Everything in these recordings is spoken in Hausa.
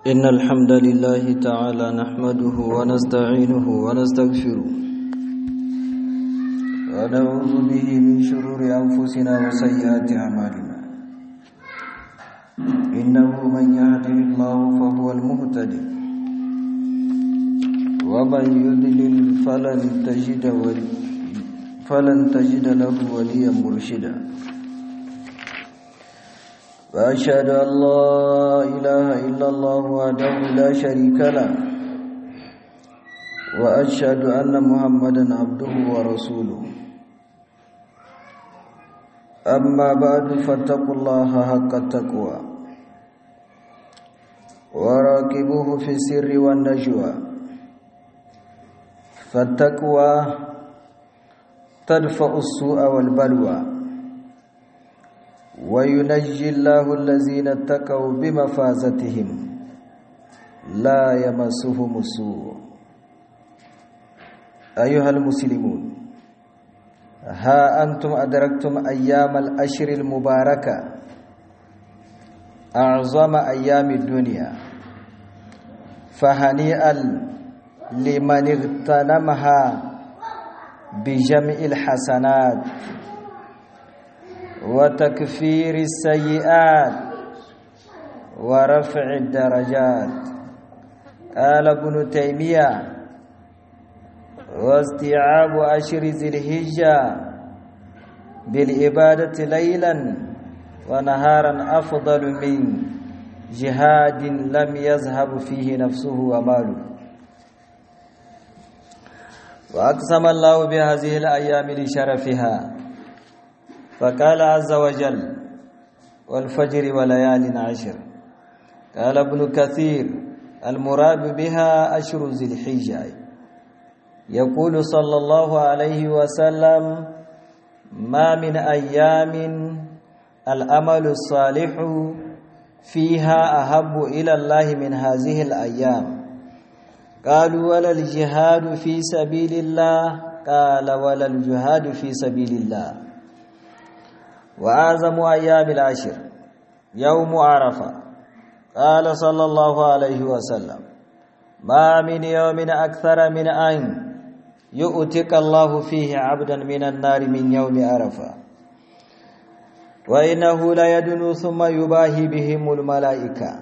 إن الحمد لله تعالى نحمده ونستعينه ونستغفره ونعوذ به من شرور أنفسنا وسيئات أعمالنا إنه من يهده الله فهو المهتدي ومن يضلل فلن تجد ولي فلن تجد له وليا مرشدا وأشهد أن لا إله إلا الله وحده لا شريك له وأشهد أن محمدا عبده ورسوله أما بعد فاتقوا الله حق التقوى وراقبوه في السر والنجوى فالتقوى تدفع السوء والبلوى وينجي الله الذين اتقوا بمفازتهم لا يمسهم السوء أيها المسلمون ها أنتم أدركتم أيام الأشر المباركة أعظم أيام الدنيا فهنيئا لمن اغتنمها بجمع الحسنات وتكفير السيئات ورفع الدرجات قال ابن تيمية واستيعاب أشر ذي الهجة بالعبادة ليلا ونهارا أفضل من جهاد لم يذهب فيه نفسه وماله وأقسم الله بهذه الأيام لشرفها فقال عز وجل والفجر وليال عشر قال ابن كثير المراد بها أشر ذي الحجة يقول صلى الله عليه وسلم ما من أيام الأمل الصالح فيها أحب إلى الله من هذه الأيام قالوا ولا الجهاد في سبيل الله قال ولا الجهاد في سبيل الله وأعظم أيام العشر يوم عرفة قال صلى الله عليه وسلم ما من يوم أكثر من أن يؤتك الله فيه عبدا من النار من يوم عرفة وإنه لا يدنو ثم يباهي بهم الملائكة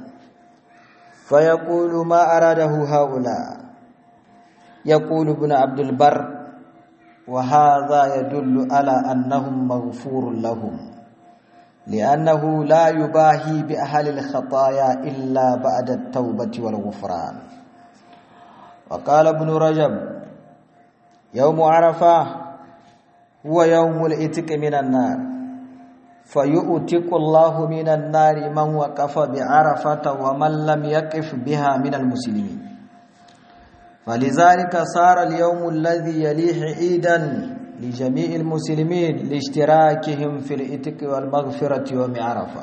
فيقول ما أراده هؤلاء يقول ابن عبد البر وهذا يدل على أنهم مغفور لهم لأنه لا يباهي بأهل الخطايا إلا بعد التوبة والغفران وقال ابن رجب يوم عرفة هو يوم الإتق من النار فيؤتق الله من النار من وقف بعرفة ومن لم يقف بها من المسلمين فلذلك صار اليوم الذي يليه عيدا لجميع المسلمين لاشتراكهم في الإتق والمغفرة يوم عرفة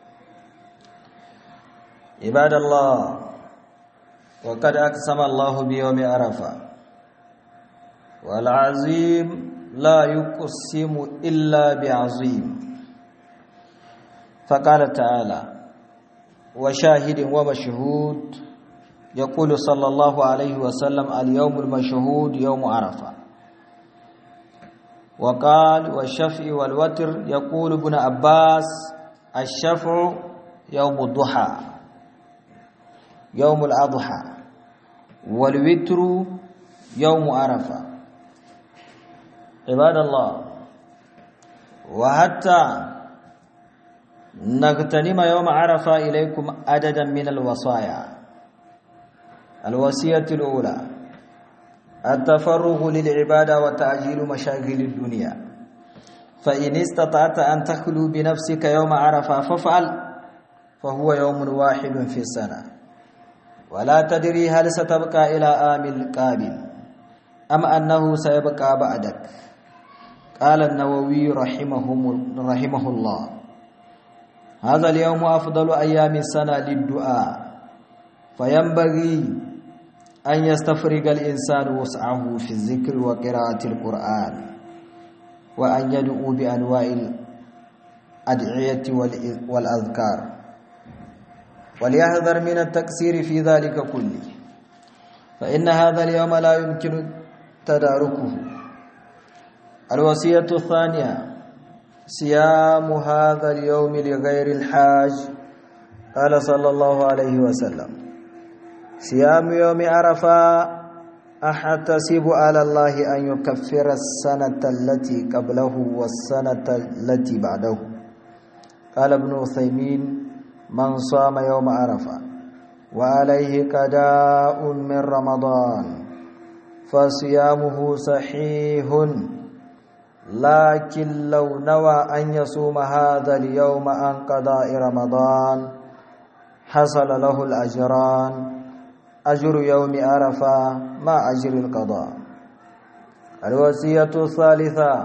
عباد الله وقد أقسم الله بيوم عرفة والعظيم لا يقسم إلا بعظيم فقال تعالى وشاهد ومشهود يقول صلى الله عليه وسلم اليوم المشهود يوم عرفة وقال والشفع والوتر يقول ابن عباس الشفع يوم الضحى يوم الأضحى والوتر يوم عرفة عباد الله وحتى نغتنم يوم عرفة إليكم عددا من الوصايا الوصية الأولى التفرغ للعبادة وتعجيل مشاغل الدنيا فإن استطعت أن تخلو بنفسك يوم عرفة فافعل فهو يوم واحد في السنة ولا تدري هل ستبقى إلى آم القابل أم أنه سيبقى بعدك قال النووي رحمه, رحمه الله هذا اليوم أفضل أيام السنة للدعاء فينبغي أن يستفرغ الإنسان وسعه في الذكر وقراءة القرآن وأن يدعو بأنواع الأدعية والأذكار وليحذر من التقصير في ذلك كله فإن هذا اليوم لا يمكن تداركه الوصية الثانية صيام هذا اليوم لغير الحاج قال صلى الله عليه وسلم صيام يوم عرفة أحتسب على الله أن يكفر السنة التي قبله والسنة التي بعده قال ابن عثيمين من صام يوم عرفة وعليه قضاء من رمضان فصيامه صحيح لكن لو نوى أن يصوم هذا اليوم عن قضاء رمضان حصل له الأجران أجر يوم عرفة مع أجر القضاء الوصية الثالثة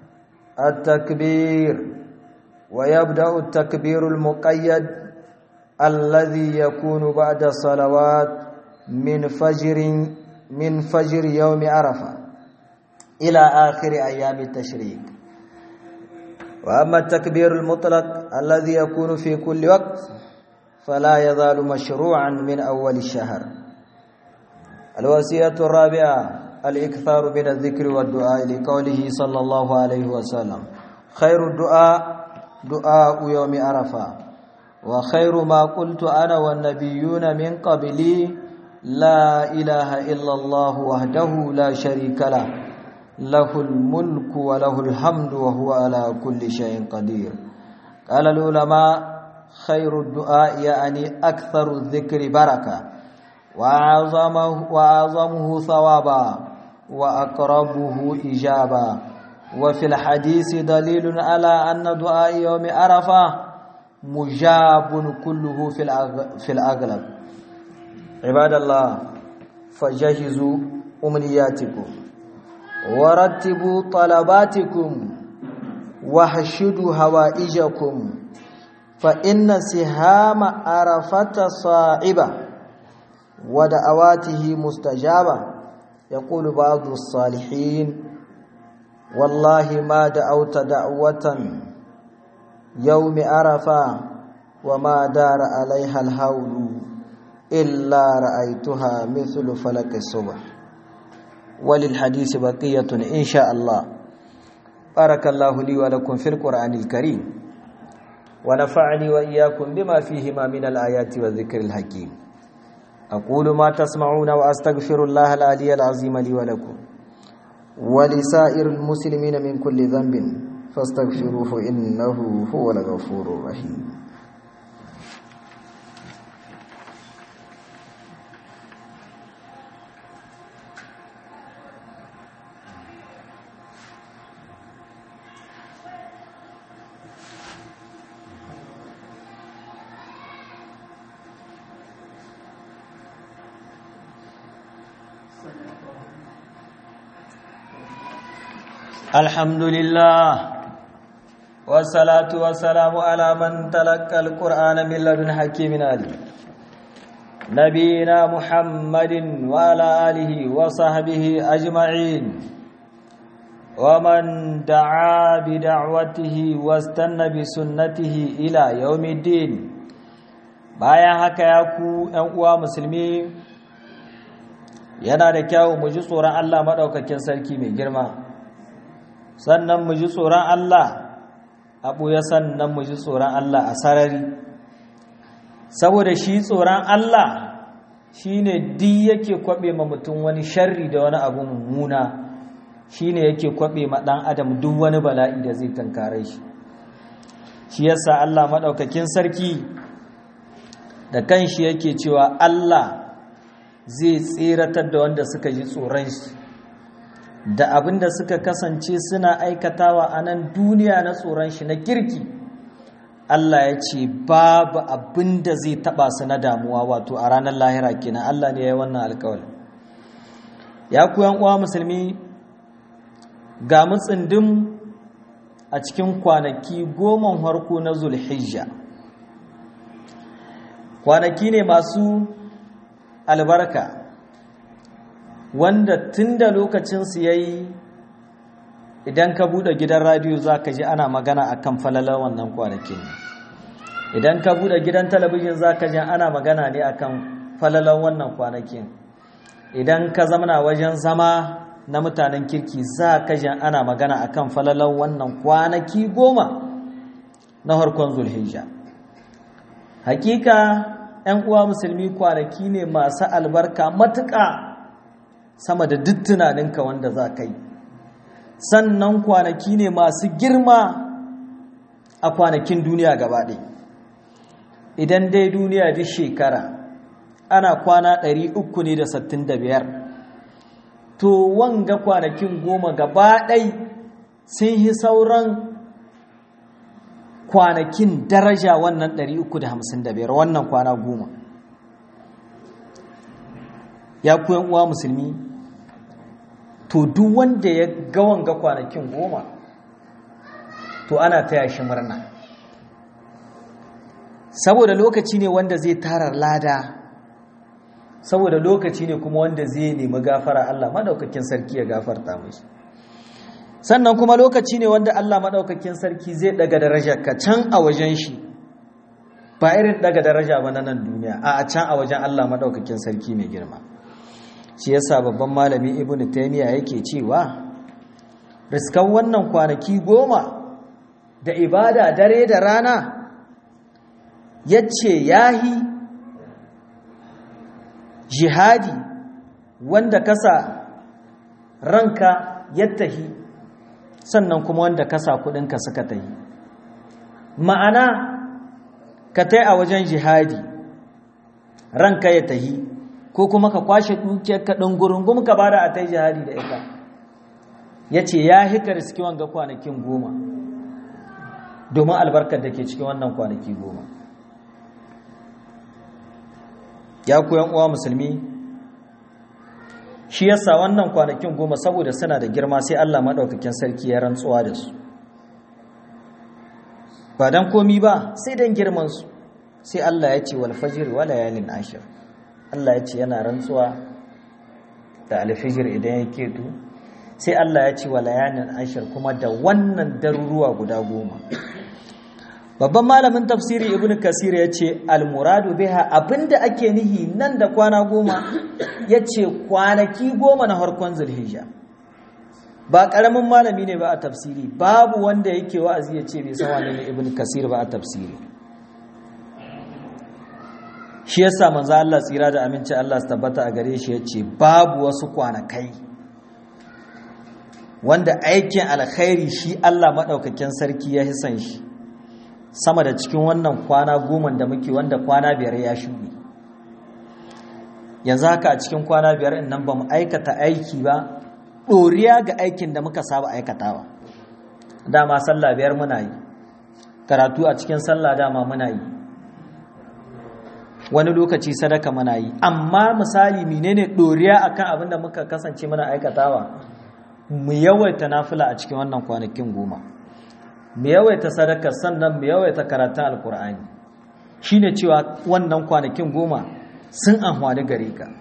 التكبير ويبدأ التكبير المقيد الذي يكون بعد الصلوات من فجر من فجر يوم عرفة إلى آخر أيام التشريق وأما التكبير المطلق الذي يكون في كل وقت فلا يزال مشروعا من أول الشهر الوصية الرابعة الإكثار من الذكر والدعاء لقوله صلى الله عليه وسلم خير الدعاء دعاء يوم عرفة وخير ما قلت أنا والنبيون من قبلي لا إله إلا الله وحده لا شريك له له الملك وله الحمد وهو على كل شيء قدير قال العلماء خير الدعاء يعني أكثر الذكر بركة وأعظمه, وأعظمه ثوابا وأقربه إجابة وفي الحديث دليل على أن دعاء يوم عرفة مجاب كله في في الأغلب عباد الله فجهزوا أمنياتكم ورتبوا طلباتكم وحشدوا هوائجكم فإن سهام عرفة صاعبة ودعواته مستجابة يقول بعض الصالحين والله ما دعوت دعوة يوم عرفة وما دار عليها الهول إلا رأيتها مثل فلك الصبح وللحديث بقية إن شاء الله بارك الله لي ولكم في القرآن الكريم ونفعني وإياكم بما فيهما من الآيات والذكر الحكيم أقول ما تسمعون وأستغفر الله العلي العظيم لي ولكم ولسائر المسلمين من كل ذنب فاستغفروه إنه هو الغفور الرحيم الحمد لله والصلاة والسلام على من تلقى القرآن من لدن حكيم عليم نبينا محمد وعلى آله وصحبه أجمعين ومن دعا بدعوته واستنى بسنته إلى يوم الدين bayan haka ya ku ‘yan uwa musulmi yana da kyau mu ji tsoron Allah maɗaukakin sarki mai girma sannan mu ji tsoron Allah a ɓuya sannan mu ji tsoron Allah a sarari saboda shi tsoron Allah shi ne di yake kwaɓe ma mutum wani sharri da wani abu mummuna shi ne yake kwaɓe ma ɗan adam duk wani bala'i da zai tankare shi shi yasa Allah maɗaukakin sarki da kanshi yake cewa Allah zai tseratar da wanda suka ji tsoron shi da abin da suka kasance suna aikatawa a nan duniya na tsoron shi na kirki Allah ya ce babu abin da zai taba su na damuwa wato a ranar lahira kenan Allah ne ya yi wannan alkawali ya ku uwa musulmi ga mutsindin a cikin kwanaki goma harko na zulhijja kwanaki ne masu albarka wanda tun da lokacinsu ya yi idan ka buɗe gidan radiyo za ka ji ana magana a kan falalar wannan kwanakin idan ka bude gidan talabijin za ka jan ana magana ne akan falalan wannan kwanakin idan ka zamana wajen zama na mutanen kirki za ka jan ana magana akan falalan wannan kwanaki goma na harkon zulhijja hakika 'yan uwa musulmi kwanaki ne masu albarka matuƙa sama da duk tunaninka wanda za ka yi sannan kwanaki ne masu girma a kwanakin duniya gaba ɗaya idan dai duniya duk shekara ana kwana 365 to wanga kwanakin goma gaba ɗai sun yi sauran kwanakin daraja wannan 355 wannan kwana goma ya kuyan uwa musulmi to duk wanda ya ga wanga kwanakin goma to ana taya shi murna saboda lokaci ne wanda zai tara lada saboda lokaci ne kuma wanda zai nemi gafara Allah madaukakin sarki ya gafarta mashi sannan kuma lokaci ne wanda Allah madaukakin sarki zai daga daraja ka can a wajen shi ba irin daga daraja ba na nan duniya a can a wajen Allah madaukakin sarki mai girma shi yasa babban malami ibnu taymiya yake cewa riskan wannan kwanaki goma da ibada dare da rana yace yahi jihadi wanda kasa ranka yattahi sannan kuma wanda kasa kudinka suka tahi ma'ana ka tai a wajen jihadi ranka ya tahi ko kuma ka kwashe dukiyar ka gurungum ka bada a tai jihadi da ita yace ya hika riski wanga kwanakin goma domin albarkar da ke cikin wannan kwanaki goma ya koyan uwa musulmi shi yasa wannan kwanakin goma saboda suna da girma sai Allah maɗaukakin sarki ya rantsuwa da su ba dan komi ba sai dan girman su sai Allah ya ce wal fajr wa layalin ashir Allah ya ce yana rantsuwa da alfijir idan ya keto sai Allah ya ce wa layalin ashir kuma da wannan daruruwa guda goma babban malamin tafsiri ibn kasir ya ce almuradu biha abinda ake nihi nan da kwana goma ya ce kwanaki goma na harkon zulhijja ba ƙaramin malami ne ba a tafsiri babu wanda yake wa'azi ya ce bai san wani ne ibn kasir ba a tafsiri shi yasa manzo Allah tsira da aminci Allah su tabbata a gare shi ya ce babu wasu kwanakai wanda aikin alkhairi shi Allah maɗaukakin sarki ya hisan shi sama da cikin wannan kwana goma da muke wanda kwana biyar ya shuɗe yanzu haka a cikin kwana biyar in nan ba mu aikata aiki ba ɗoriya ga aikin da muka saba aikata ba dama sallah biyar muna yi karatu a cikin sallah dama muna yi wani lokaci sadaka muna yi amma misali menene ɗoriya akan abin da muka kasance muna aikatawa mu yawaita nafila a cikin wannan kwanakin goma mu yawaita sadaka sannan mu yawaita karatun alkur'ani shine cewa wannan kwanakin goma sun amfani gare ka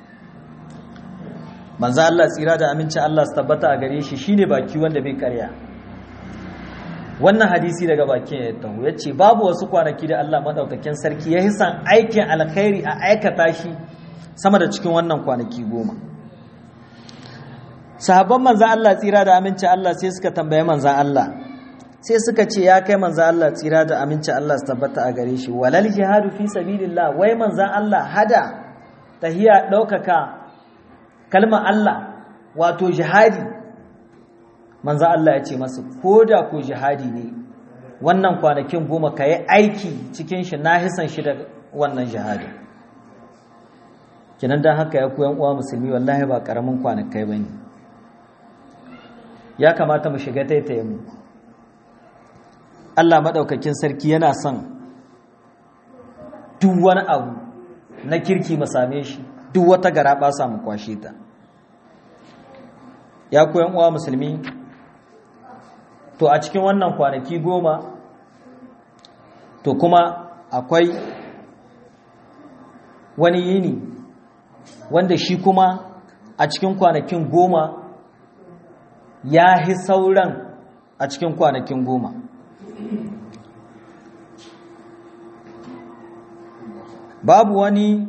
manzo Allah tsira da aminci Allah su tabbata a gare shi shine baki wanda bai karya wannan hadisi daga bakin ya taho yace babu wasu kwanaki da Allah madaukakin sarki ya hisan aikin alkhairi a aikata shi sama da cikin wannan kwanaki goma sahabban manzo Allah tsira da aminci Allah sai suka tambaye manzo Allah sai suka ce ya kai manzan Allah tsira da aminci Allah su tabbata a gare shi walal jihadu fi sabilillah wai manzan Allah hada tahiya ɗaukaka kalmar Allah wato jihadi manzan Allah ya ce masu ko da ko jihadi ne wannan kwanakin goma ka yi aiki cikin shi na hisan shi da wannan jihadi kinan don haka ya koyan uwa musulmi wallahi ba ƙaramin kwanakai ba ne ya kamata mu shiga taitaye mu Allah maɗaukakin sarki yana son duk wani abu na kirki mu same shi duk wata gara ba samu kwashe ta ya koyan uwa musulmi to a cikin wannan kwanaki goma to kuma akwai wani yini wanda shi kuma a cikin kwanakin goma ya hi sauran a cikin kwanakin goma babu wani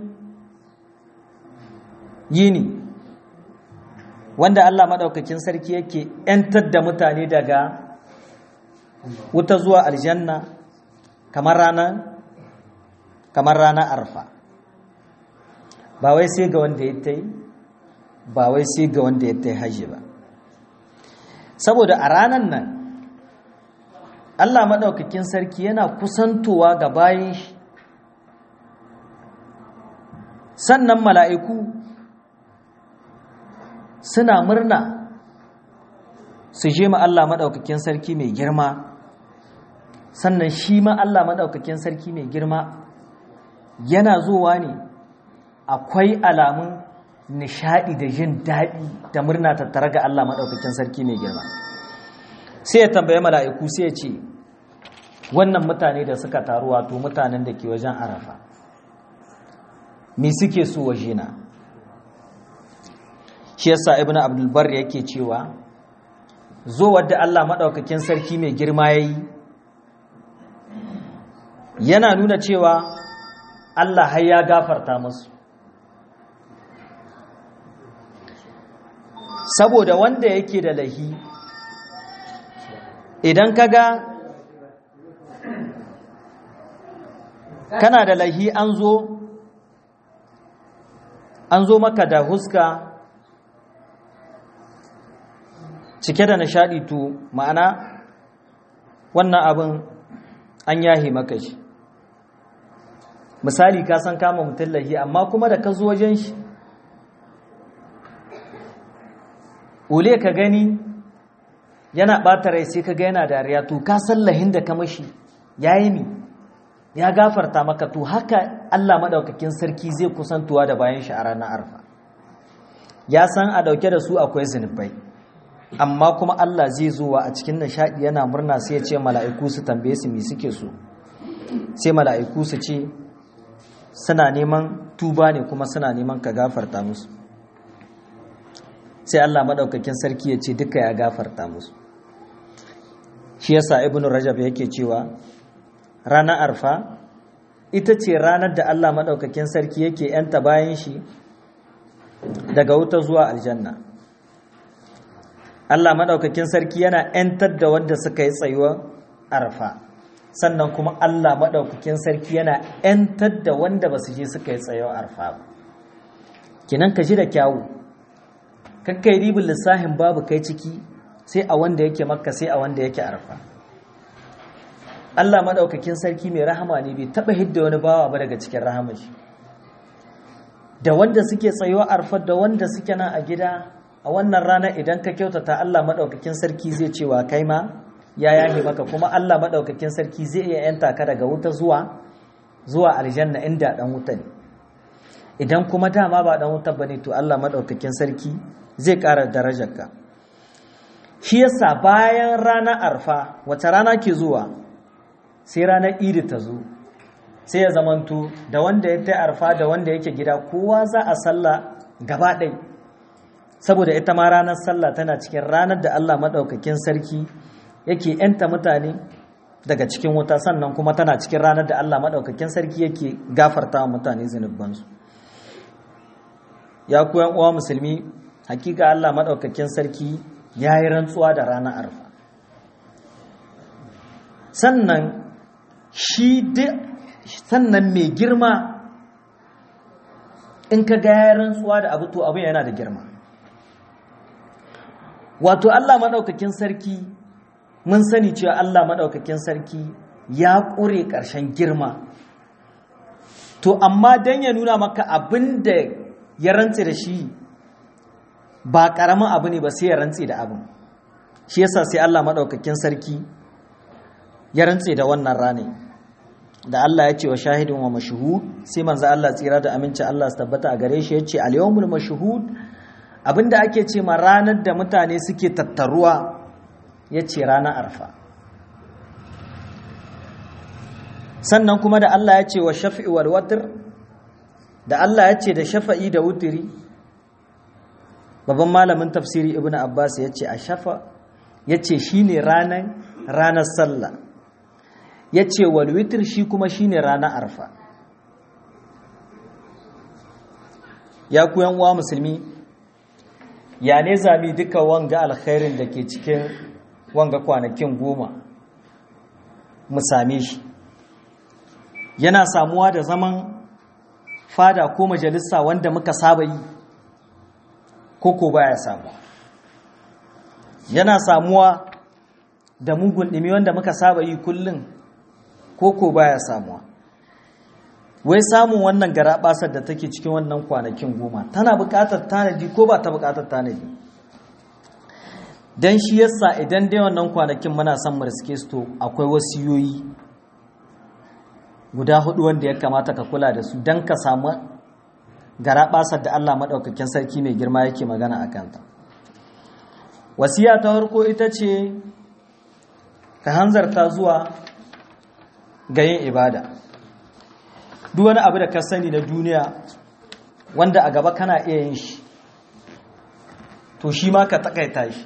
yini wanda Allah maɗaukakin sarki yake ‘yantar da mutane daga wuta zuwa aljanna kamar ranar kamar ranar arfa ba wai sai ga wanda ya ta yi ba wai sai ga wanda ya ta yi hajji ba saboda a ranar nan Allah maɗaukakin sarki yana kusantowa ga bayan shi sannan mala'iku suna murna su je ma Allah maɗaukakin sarki mai girma sannan shi ma Allah maɗaukakin sarki mai girma yana zuwa ne akwai alamun nishaɗi da jin daɗi da murna tattare ga Allah maɗaukakin sarki mai girma sai ya tambaye mala'iku sai ya ce wannan mutane da suka taru wato mutanen da ke wajen arafa me suke so wajena shi yasa ibnu abdul bar yake cewa zo wadda Allah madaukakin sarki mai girma yayi yana nuna cewa Allah har ya gafarta musu saboda wanda yake da lahi idan kaga kana da lahi an zo an zo maka da huska cike da nishadi to ma'ana wannan abin an yahi maka shi misali ka san kama mutum lahi amma kuma da ka zo wajen shi ule ka gani yana ɓata rai sai ka ga yana dariya to ka san lahin da ka mashi ya yi mi ya gafarta maka to haka Allah maɗaukakin sarki zai kusantuwa da bayan shi a ranar arfa ya san a ɗauke da su akwai zunubai amma kuma Allah zai zuwa a cikin nishaɗi yana murna sai ya ce mala'iku su tambaye su me suke so sai mala'iku su ce suna neman tuba ne kuma suna neman ka gafarta musu sai Allah maɗaukakin sarki ya ce duka ya gafarta musu shi yasa ibnu rajab yake cewa ranar arfa ita ce ranar da Allah maɗaukakin sarki yake ‘yanta bayan shi daga wuta zuwa aljanna Allah maɗaukakin sarki yana ‘yantar da wanda suka yi tsayuwar arfa sannan kuma Allah maɗaukakin sarki yana ‘yantar da wanda ba su je suka yi tsayuwar arfa ba kinan ka ji da kyawu kakkai ribin lissahin babu kai ciki sai a wanda yake makka sai a wanda yake arfa Allah maɗaukakin sarki mai rahama ne bai taɓa hidda wani bawa ba daga cikin rahamar shi da wanda suke tsayuwa arfar da wanda suke nan a gida a wannan rana idan ka kyautata Allah maɗaukakin sarki zai cewa kai ma ya yahi maka kuma Allah maɗaukakin sarki zai iya yanta ka daga wuta zuwa zuwa aljanna inda ɗan wuta ne idan kuma dama ba ɗan wuta ba ne to Allah maɗaukakin sarki zai ƙara darajarka shi yasa bayan ranar arfa wata rana ke zuwa sai ranar idi ta zo sai ya zamanto da wanda ya ta arfa da wanda yake gida kowa za a sallah gaba ɗai saboda ita ma ranar sallah tana cikin ranar da Allah maɗaukakin sarki yake ‘yanta mutane daga cikin wuta sannan kuma tana cikin ranar da Allah maɗaukakin sarki yake gafarta wa mutane zunubansu ya ku uwa musulmi hakika Allah maɗaukakin sarki ya yi rantsuwa da ranar arfa sannan shi sannan mai girma in ka ga ya rantsuwa da abu to abin yana da girma wato Allah maɗaukakin sarki mun sani cewa Allah maɗaukakin sarki ya ƙure ƙarshen girma to amma don ya nuna maka abin da ya rantse da shi ba ƙaramin abu ne ba sai ya rantse da abin shi yasa sai Allah maɗaukakin sarki ya rantse da wannan rane da Allah ya ce wa shahidin wa mashhud sai manzo Allah tsira da aminci Allah su tabbata a gare shi ya ce al-yawmul mashhud abinda ake ce ma ranar da mutane suke tattaruwa ya ce ranar arfa sannan kuma da Allah ya ce wa shafi'i wal watr da Allah ya ce da shafa'i da wutiri babban malamin tafsiri ibnu abbas ya ce a shafa ya ce shine ranar ranar sallah ya ce wal witr shi kuma shine ranar arfa ya ku yan uwa musulmi ya ne zami duka wanga alkhairin da ke cikin wanga kwanakin goma mu same shi yana samuwa da zaman fada ko majalisa wanda muka saba yi ko ko baya samuwa yana samuwa da mugun ɗimi wanda muka saba yi kullum ko ko baya samuwa wai samun wannan garaɓasar da take cikin wannan kwanakin goma tana buƙatar tanadi ko ba ta buƙatar tanadi don shi yasa idan dai wannan kwanakin muna son mu riske su to akwai wasiyoyi guda hudu wanda ya kamata ka kula da su don ka samu garaɓasar da Allah maɗaukakin sarki mai girma yake magana a kanta wasiya ta farko ita ce ka hanzarta zuwa ga yin ibada duk wani abu da ka sani na duniya wanda a gaba kana iya yin shi to shi ma ka takaita shi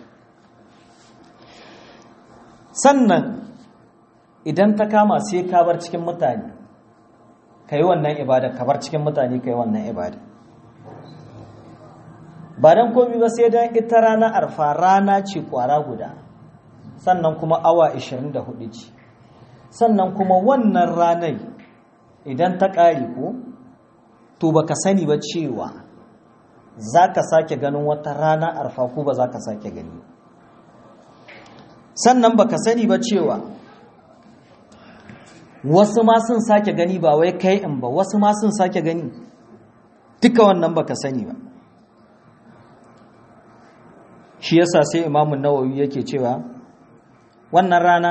sannan idan ta kama sai ka bar cikin mutane ka yi wannan ibada ka bar cikin mutane ka yi wannan ibada ba don komi ba sai don ita rana arfa rana ce kwara guda sannan kuma awa 24 ce sannan kuma wannan ranar idan ta ƙari ko to baka sani ba cewa za ka sake ganin wata rana arfa ko ba za ka sake gani sannan baka sani ba cewa wasu ma sun sake gani ba wai kai in ba wasu ma sun sake gani duka wannan baka sani ba shi yasa sai imamun nawawi yake cewa wannan rana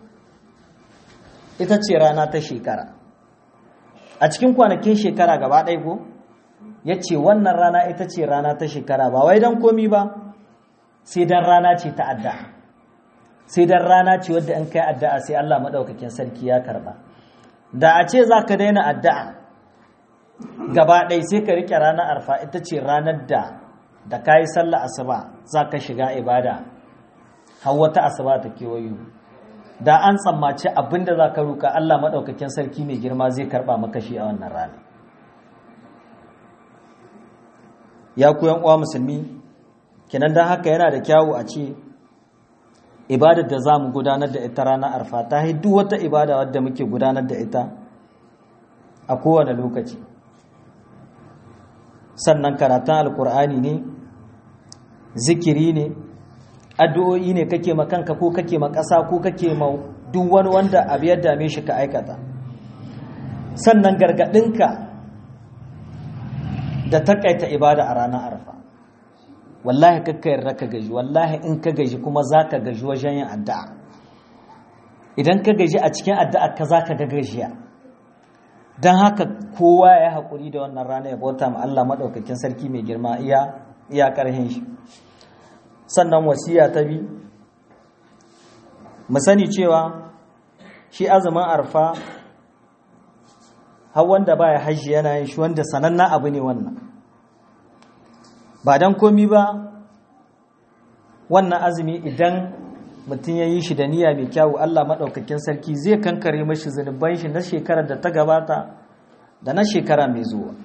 ita ce rana ta shekara a cikin kwanakin shekara gaba ɗaya ko ya ce wannan rana ita ce rana ta shekara ba wai don komi ba sai don rana ce ta addu'a sai don rana ce wadda in kai addu'a sai Allah maɗaukakin sarki ya karɓa da a ce za ka daina addu'a gaba ɗaya sai ka riƙe ranar arfa ita ce ranar da da ka yi sallah asuba za ka shiga ibada har wata asuba ta kewayo da an tsammaci abinda za ka ruka Allah maɗaukakin sarki mai girma zai karɓa maka shi a wannan rana ya ku uwa musulmi kinan don haka yana da kyawu a ce ibadar da za mu gudanar da ita ranar arfa ta duk wata ibada wadda muke gudanar da ita a kowane lokaci sannan karatun alkur'ani ne zikiri ne addu'o'i ne kake ma kanka ko kake ma ƙasa ko kake ma duk wani wanda abu ya dame shi ka aikata sannan gargaɗinka da takaita ibada a ranar arfa wallahi kakka yarda ka gaji wallahi in ka gaji kuma za ka gaji wajen yin addu'a idan ka gaji a cikin addu'a ka za ka ga gajiya don haka kowa ya haƙuri da wannan rana ya bauta ma Allah maɗaukakin sarki mai girma iya iya ƙarhin shi sannan wasiya ta bi mu sani cewa shi azumin arfa har wanda baya hajji yana yin shi wanda sanannen abu ne wannan ba don komi ba wannan azumi idan mutum ya yi shi da niyya mai kyawu Allah maɗaukakin sarki zai kankare mashi zunuban shi na shekarar da ta gabata da na shekara mai zuwa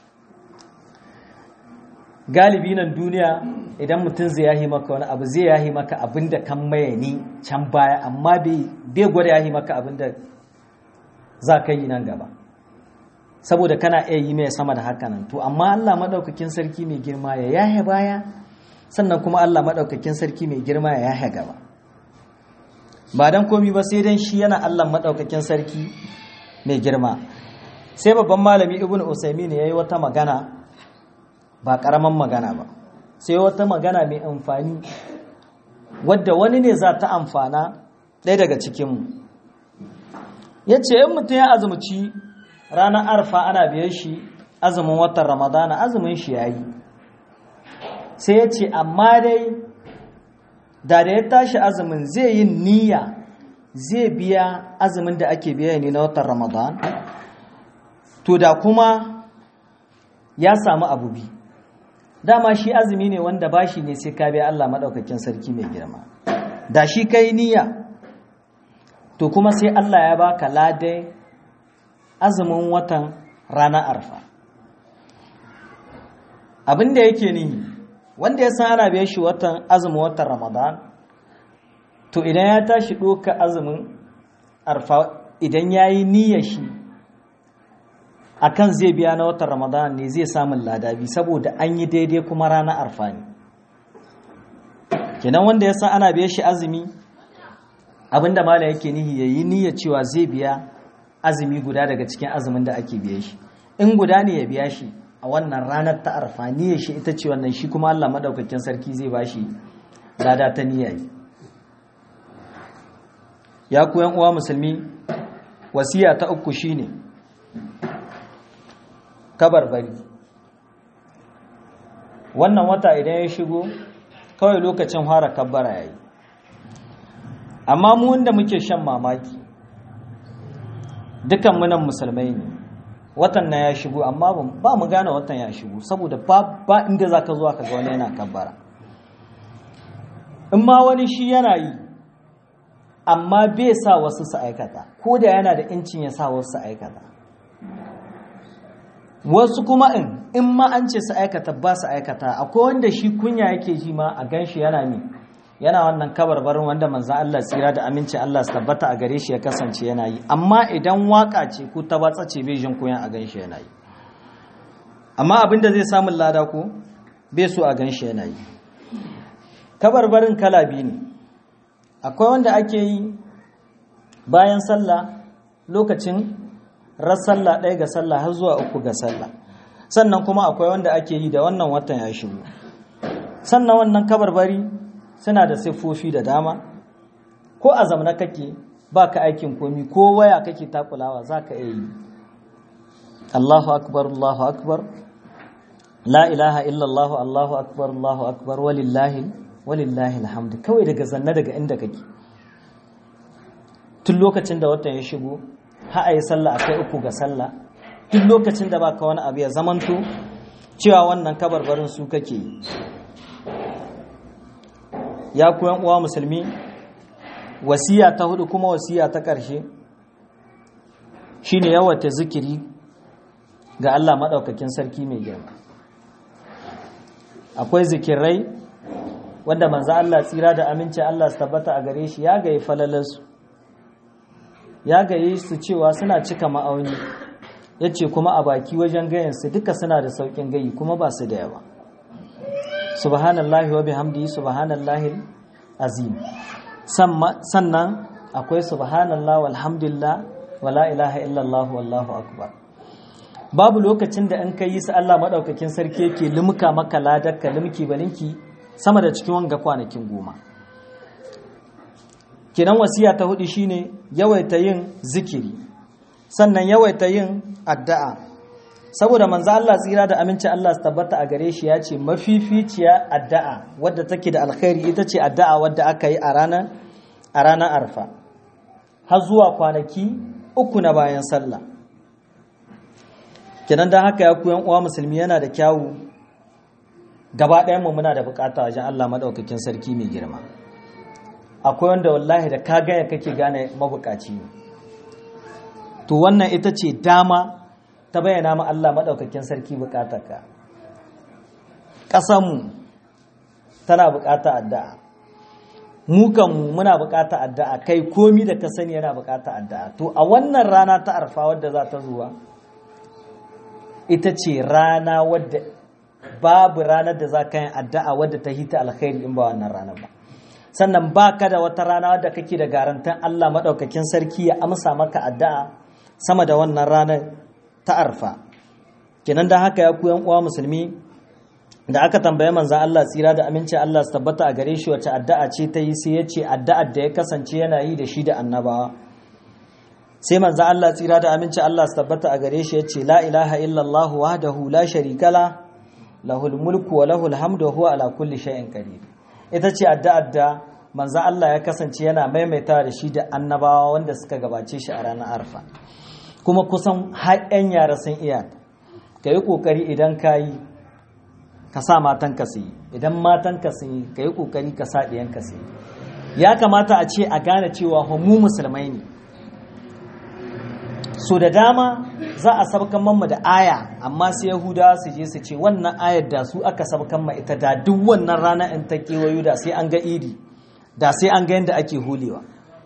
galibi nan duniya idan mutum zai yahi maka wani abu zai yahi maka abin da kan maye ni can baya amma bai gwada yahi maka abin da za ka yi nan gaba saboda kana iya yi mai sama da haka nan to amma Allah maɗaukakin sarki mai girma ya yahe baya sannan kuma Allah maɗaukakin sarki mai girma ya yahe gaba ba don komi ba sai don shi yana Allah maɗaukakin sarki mai girma sai babban malami ibn usaimin ya yi wata magana ba ƙaramin magana ba sai wata magana mai amfani wadda wani ne za ta amfana ɗaya daga cikinmu ya ce in mutum ya azumci ranar arfa ana biyan shi azumin watan ramadana azumin shi ya yi sai ya ce amma dai da da ya tashi azumin zai yi niyya zai biya azumin da ake biya ne na watan ramadan to da kuma ya samu abu bi dama shi azumi ne wanda bashi ne sai ka biya Allah maɗaukakin sarki mai girma da shi kai niyya to kuma sai Allah ya baka ladai azumin watan ranar arfa abin da yake nihi wanda ya san ana biya shi watan azumin watan ramadan to idan ya tashi ɗoka azumin arfa idan ya yi niyyar shi akan zai biya na watan ramadan ne zai samun ladabi saboda an yi daidai kuma ranar arfa ne kenan wanda ya san ana biya shi azumi abinda mala yake nihi ya yi niyyar cewa zai biya azumi guda daga cikin azumin da ake biya shi in guda ne ya biya shi a wannan ranar ta arfa niyyar shi ita ce wannan shi kuma Allah madaukakin sarki zai ba shi lada ta niyya ya ku yan uwa musulmi wasiya ta uku shine kabarbari wannan wata idan ya shigo kawai lokacin fara kabbara yayi amma mu wanda muke shan mamaki dukan munan musulmai ne watan na ya shigo amma ba mu gane watan ya shigo saboda ba inda za ka zuwa ka ga wani yana kabbara in ma wani shi yana yi amma bai sa wasu su aikata ko da yana da incin ya sa wasu su aikata wasu kuma in in ma an ce su aikata ba su aikata akwai wanda shi kunya yake ji ma a gan shi yana mi yana wannan kabarbarin wanda manzan Allah tsira da aminci Allah su tabbata a gare shi ya kasance yana yi amma idan waka ce ko ta batsa ce bai jin kunya a gan shi yana yi amma abin da zai samun lada ko bai so a gan shi yana yi kabarbarin kala biyu ne akwai wanda ake yi bayan sallah lokacin ras sallah ɗaya ga sallah har zuwa uku ga sallah sannan kuma akwai wanda ake yi da wannan watan ya shigo sannan wannan kabarbari suna da siffofi da dama ko a zamana kake ba ka aikin komi ko waya kake takulawa za ka iya yi Allahu akbar Allahu akbar la ilaha illallah Allahu akbar Allahu akbar walillahi walillahi alhamdu kawai daga zanna daga inda kake tun lokacin da watan ya shigo ha a yi sallah a kai uku ga sallah duk lokacin da baka wani abu ya zamanto cewa wannan kabarbarin su kake yi ya kuyan uwa musulmi wasiya ta hudu kuma wasiya ta ƙarshe shine yawata zikiri ga Allah maɗaukakin sarki mai girma akwai zikirai wanda manzo Allah tsira da aminci Allah su tabbata a gare shi ya gayi falalarsu ya gaye su cewa suna cika ma'auni ya ce kuma a baki wajen gayansu duka suna da sauƙin gayi kuma ba su da yawa subhanallahi wa bihamdihi subhanallahi azim sannan akwai subhanallah walhamdulillah wala ilaha illallah wallahu akbar babu lokacin da in kai yi su Allah madaukakin sarki yake limka maka ladar limki balinki sama da cikin wanga kwanakin goma kenan wasiya ta hudu shine yawaita yin zikiri sannan yawaita yin addu'a saboda manzo Allah tsira da aminci Allah su tabbata a gare shi ya ce mafificiya addu'a wadda take da alkhairi ita ce addu'a wadda aka yi a ranar a ranar arfa har zuwa kwanaki uku na bayan sallah kenan dan haka ya ku yan uwa musulmi yana da kyawu gaba ɗayan mu muna da bukata wajen Allah madaukakin sarki mai girma akwai wanda wallahi da ka gaya kake gane mabukaci ne to wannan ita ce dama ta bayyana ma Allah maɗaukakin sarki bukatarka ƙasanmu tana bukata addu'a mu kanmu muna bukata addu'a kai komi da ka sani yana bukata addu'a to a wannan rana ta arfa wadda za ta zuwa ita ce rana wadda babu ranar da za ka yi addu'a wadda ta hita alkhairi in ba wannan ranar ba sannan ba ka da wata rana wadda kake da garantan Allah maɗaukakin sarki ya amsa maka addu'a sama da wannan ranar ta arfa kenan da haka ya ku yan uwa musulmi da aka tambaye manzan Allah tsira da aminci Allah su tabbata a gare shi wace addu'a ce ta yi sai ya ce addu'ar da ya kasance yana yi da shi da annabawa sai manzan Allah tsira da aminci Allah su tabbata a gare shi ya ce la ilaha illallah wahdahu la sharika la lahul mulku wa lahul hamdu wa huwa ala kulli shay'in qadir ita ce addu'ar da manzan Allah ya kasance yana maimaita da shi da annabawa wanda suka gabace shi a ranar arfa kuma kusan har 'yan yara sun iya ka yi ƙoƙari idan ka yi ka sa matanka su yi idan matanka su yi ka yi ƙoƙari ka sa ɗiyanka su yi ya kamata a ce a gane cewa mu musulmai ne so da dama za a sabkan mamma da aya amma sai yahudawa su je su ce wannan ayar da su aka sabkan ma ita da duk wannan rana in ta kewayo da sai an ga idi da sai an ga yadda ake hulewa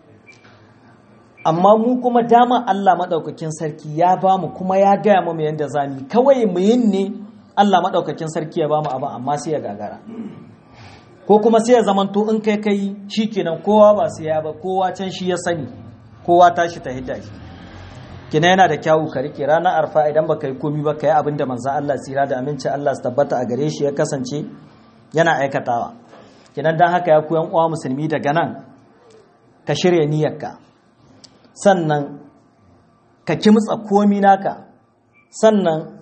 amma mu kuma dama Allah maɗaukakin sarki ya ba mu kuma ya gaya mu yadda za mu kawai mu yin ne Allah maɗaukakin sarki ya ba mu abin amma sai ya gagara ko kuma sai ya zamanto in kai kai shi kenan kowa ba sai ya ba kowa can shi ya sani kowa tashi ta hidda shi kina yana da kyawu ka rike ranar arfa idan baka yi komi ba ka yi abin da manzan Allah tsira da aminci Allah su tabbata a gare shi ya kasance yana aikatawa kinan dan haka ya ku yan uwa musulmi daga nan ka shirya niyyarka sannan ka kimtsa komi naka sannan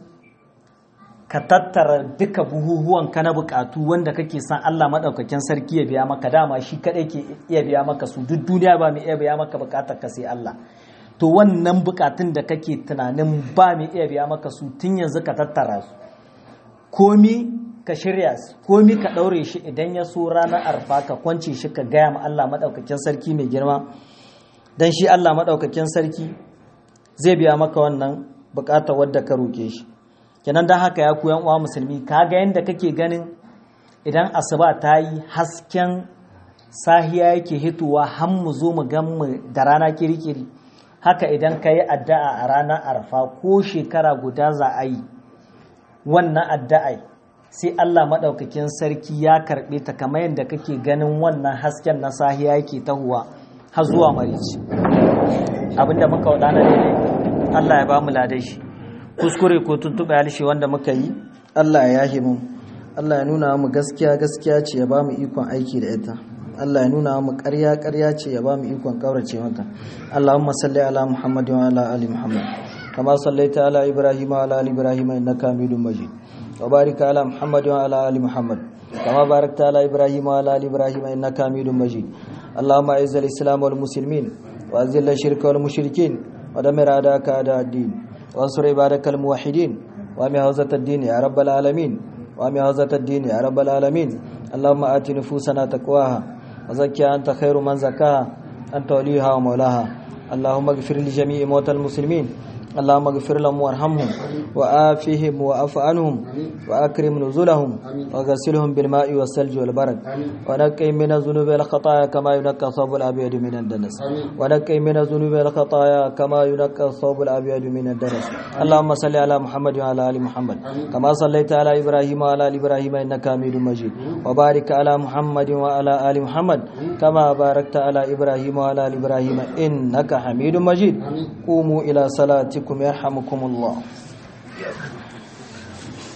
ka tattara duka buhuhuwan ka na bukatu wanda kake san Allah madaukakin sarki ya biya maka dama shi kadai ke iya biya maka su duk duniya ba mai iya biya maka bukatar ka sai Allah to wannan bukatun da kake tunanin ba mai iya biya maka su tun yanzu ka tattara su komi ka shirya su komi ka ɗaure shi idan ya so ranar arfa ka kwance shi ka gaya ma Allah maɗaukakin sarki mai girma don shi Allah maɗaukakin sarki zai biya maka wannan bukatar wadda ka roke shi kenan don haka ya kuyan uwa musulmi ka ga yadda kake ganin idan asuba ta yi hasken sahiya yake hitowa har mu zo mu gan mu da rana kirikiri haka idan ka yi addu'a a ranar arfa ko shekara guda za a yi wannan addu'ai sai Allah maɗaukakin sarki ya karɓe ta kamar yadda kake ganin wannan hasken na sahiya yake tahuwa har zuwa marici abinda muka waɗa na daidai Allah ya ba mu ladai shi kuskure ko tuntuɓe halishe wanda muka yi Allah ya yahe mu Allah ya nuna mu gaskiya gaskiya ce ya ba mu ikon aiki da ita Allah ya nuna mu ƙarya ƙarya ce ya ba mu ikon ƙaurace mata Allahumma salli ala Muhammad wa ala ali Muhammad kama sallaita ala Ibrahim wa ala ali Ibrahim innaka Hamidum Majid wa barik ala Muhammad wa ala ali Muhammad kama barakta ala Ibrahim wa ala ali Ibrahim innaka Hamidum Majid Allahumma a'izz al-islam wal muslimin wa azil ash-shirka wal mushrikin wa damir a'daka a'da ad-din wa ansur ibadakal muwahhidin wa mi hawzat ad-din ya rabbal alamin wa mi hawzat ad-din ya rabbal alamin اللهم آت نفوسنا تقواها وزكها أنت خير من زكاها أنت وليها ومولاها اللهم اغفر لجميع موتى المسلمين اللهم اغفر لهم وارحمهم وآفهم وأف عنهم وأكرم نزلهم وغسلهم بالماء والثلج والبرد ونقي من الذنوب والخطايا كما ينقى الثوب الأبيض من الدنس ونقي من الذنوب والخطايا كما ينقى الثوب الأبيض من الدنس اللهم صل على محمد وعلى آل محمد كما صليت على إبراهيم وعلى آل إبراهيم إنك حميد مجيد وبارك على محمد وعلى آل محمد كما باركت على إبراهيم وعلى آل إبراهيم إنك حميد مجيد قوموا إلى صلاتكم يرحمكم الله